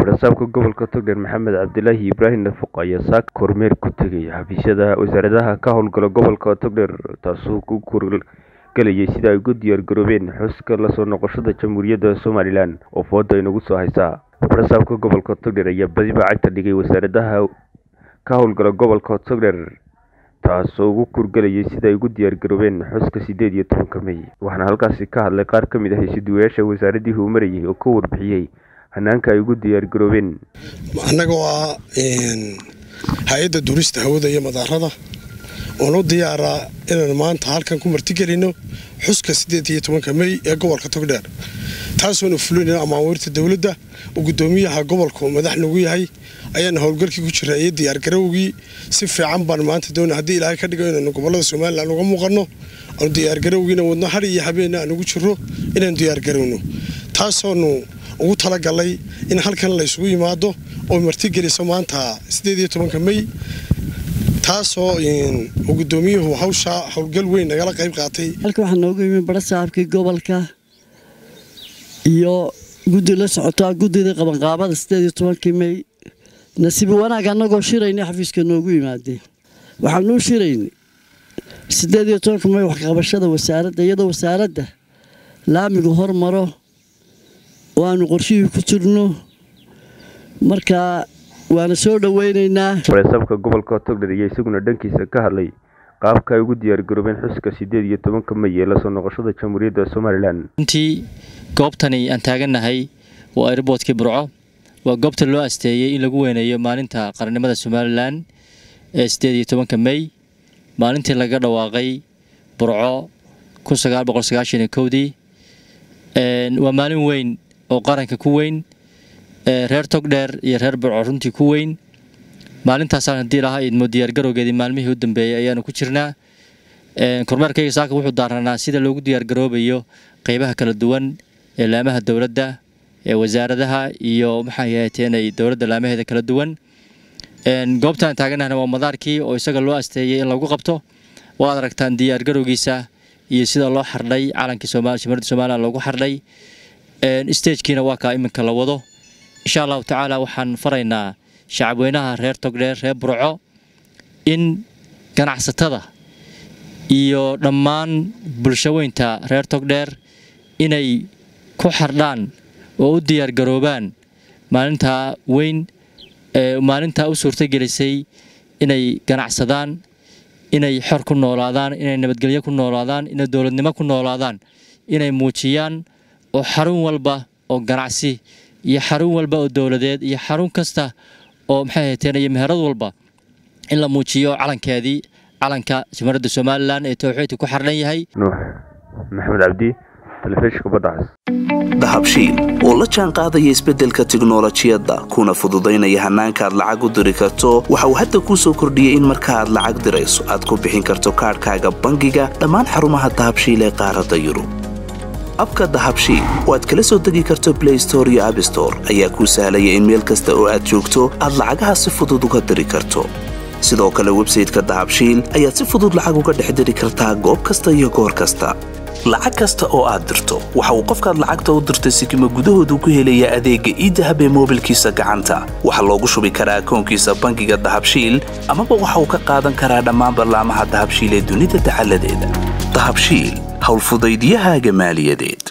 barasaabka gobolka togdheer maxamed cabdilaahi ibraahim nafuq ayaa saaka kormeer ku tegay xafiisyada wasaaradaha ka howlgala gobolka togdheer taasoo ku kurgalayay sida ay ugu diyaar garoobeen xuska lasoo noqoshada jamhuuriyadda somalilan oo fooda inagu soo haysaa barasaabka gobolka togdheer ayaa badiba cagta dhigay wasaaradaha ka howlgala gobolka togdheer taasoo ugu kurgalayay sida ay ugu diyaar garoobeen xuska sideed iyo tobanka mey waxaana halkaasi ka hadlay qaar ka mid ah heysiduwayaasha wasaaradii uu marayay oo ka warbixiyey hanaanka ay ugu diyaar garoobeen annagoo ah hay-adda duurista hawada iyo madaarada oon u diyaaraa inaan maanta halkan ku martigelino xuska siddeed iyo tobanka mey ee gobolka togdheer taasoona fulinayna amaawiirta dowladda oo guddoomiyaha gobolku madax nagu yahay ayaana howlgalkii ku jira iyo diyaargarowgii si fiican baan maanta doona haddii ilaahay ka dhigo inaanu gobolada somalilan uga muuqanno aanu diyaargarowgiina wadno har iyo habeenna aan ugu jiro inaanu diyaargarowno taasoonu ugu talagalay in halkan la ysugu yimaado oo martigeliso maanta siddeed iyo tobanka mey taasoo uu guddoomiyuhu hawshaa howlgal weyn nagala qayb qaatay halka waxaa noogu yimi barasaabkii gobolka iyo guddi la socotaa guddida qabanqaabada siddeed iyo tobankii mey nasiibi wanaag annagoo shirayna xafiiska noogu yimaadeen waxaanuu shiraynay siddeed iyo tobanka mey waxqabashada wasaaradda iyadoo wasaaradda laamigu hormaro oo aanu qorshihii ku jirno markaa waana soo dhoweynaynaa barasaabka gobolka togdher iyo isaguna dhankiisa ka hadlay qaabka ay ugu diyaar garoobeen xuska siddeed iyo tobanka mey ee lasoo noqoshada jamhuuriyadda somalilan runtii goobtani aan taagannahay waa airboodkii burco waa goobta loo asteeyey in lagu weyneeyo maalinta qarannimada somalilan ee siddeed iyo tobanka mey maalintii laga dhawaaqay burco kun sagaal boqol sagaashan iyo kowdii waa maalin weyn oo qaranka ku weyn reer togdheer iyo reer burco runtii ku weyn maalintaasaan haddii lahaa idmo diyaargarowgeedii maalmihii u dambeeyey ayaanu ku jirnaa kormeerkayga saaka wuxuu daaranaa sida loogu diyaargaroobayo qeybaha kala duwan ee laamaha dowladda ee wasaaradaha iyo maxay ahateenay dowladda laamaheeda kala duwan goobtaan taaganahna waa madaarkii oo isaga loo asteeyey in lagu qabto waad aragtaan diyaargarowgiisa iyo sida loo xardhay calankii jamhuuriyadda somalilan loogu xardhay stagekiina waa kaa iminka la wado insha allahu tacaala waxaan faraynaa shacabweynaha reer togdheer reer burco in ganacsatada iyo dhammaan bulshaweynta reer togdheer inay ku xardhaan oo u diyaargaroobaan maalintaa weyn maalintaa u suurtagelisay inay ganacsadaan inay xor ku noolaadaan inay nabadgelyo ku noolaadaan inay dowladnimo ku noolaadaan inay muujiyaan oo xarun walba oo ganacsi iyo xarun walba oo dowladeed iyo xarun kasta oo maxay hateen iyo meherad walba in la muujiyo calankeedii calanka jamhuuriyadda somalilan ee towxiidka ku xardhan yahay nuux maxamed cabdi telefishinka badda cas dahabshiil oo la jaan qaadaya isbeddelka tiknolojiyadda kuna fududaynaya hannaanka aad lacag u diri karto waxa uu hadda kuu soo kordhiyey in marka aad lacag dirayso aad ku bixin karto kaadhkaaga bangiga dhammaan xarumaha dahabshiil ee qaaradda yurub abka dahabshiil oo aad kala soo degi karto blay store iyo abstore ayaa kuu sahlaya in meel kasta oo aad joogto aad lacagaha si fudud uga diri karto sidoo kale websayteka dahabshiil ayaad si fudud lacag uga dhex diri kartaa goob kasta iyo goor kasta lacag kasta oo aad dirto waxa uu qofkaad lacagta u dirtay sikima gudahoodu ku helayaa adeegga iidahab ee moobilkiisa gacanta waxaa loogu shubi karaa akoonkiisa bangiga dahabshiil amaba waxa uu ka qaadan karaa dhammaan ballaamaha dahabshiil ee dunida dacaladeeda dahabshiil howlfudaydyahaaga maaliyadeed